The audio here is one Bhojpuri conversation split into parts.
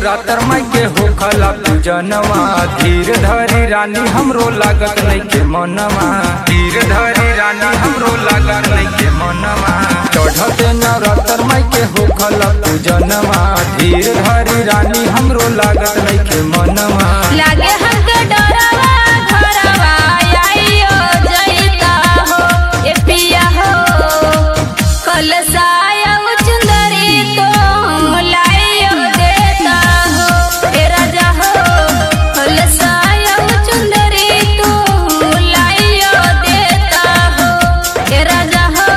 नवरात्र माई के होखला पूजनवा धीर धरी रानी हमरो लागत नहीं के मनवा धीर धरी रानी हमरो लागत नहीं के मनवा चढ़ते नवरात्र माई के होखला पूजनवा धीर धरी रानी हमरो लागत नहीं के मनवा लागे हमके डरवा घरवा आइयो जइता हो ए पिया हो कलसाया चुंदरी तो लाइयो देता हो ए राजा हो कलसाया चुंदरी तो लाइयो देता हो ए राजा हो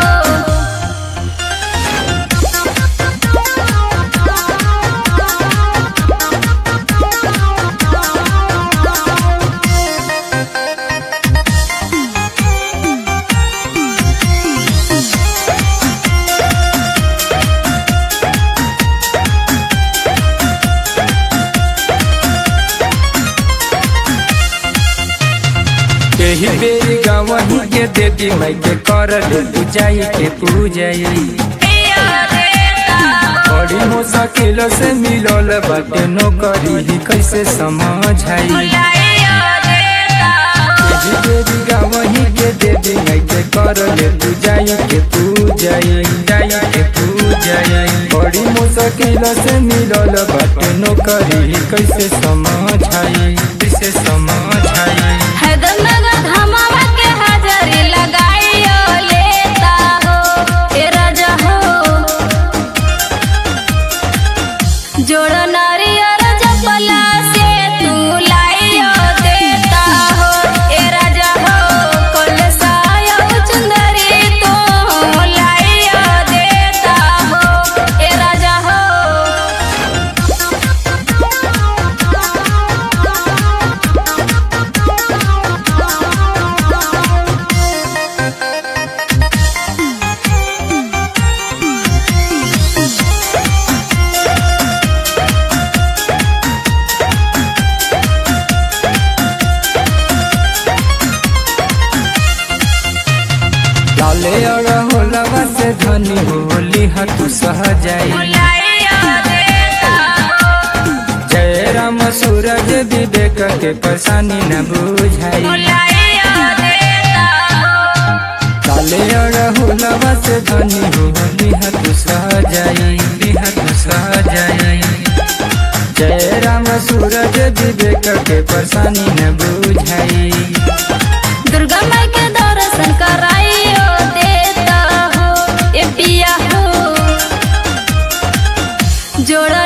एही बेरी गवही के देवी माई के कर ले पूजाई के पूजाई पिया देता हो बड़ी मुश्किल से मिलल बाटे नौकरी ही कैसे समझाई लाइयो देता हो एही बेरी गवही के देवी माई के कर ले पूजाई के पूजाई जाई के पूजाई बड़ी मुश्किल से मिलल बाटे नौकरी ही कैसे समझाई कैसे समझाई हैदरनगर धमावा के हाजरी लगाइयो लेता हो ए राजा हो जोड़ नारियर जपला से तू लाइयो देता हो ए राजा हो कलसायो चुंदरी तो लाइयो देता हो ए राजा हो लाले अड़हुलवा से धनी होली हतु सह जाई लाइयो देता हो जय राम सूरज विवेक के परेशानी न बुझाई लाइयो देता हो लाले अड़हुलवा से धनी होली हतु सह जाई हतु सह जाई जय राम सूरज विवेक के परेशानी न बुझाई दुर्गा माई के दर्शन कराइयो देता हो ए पिया हो जोड़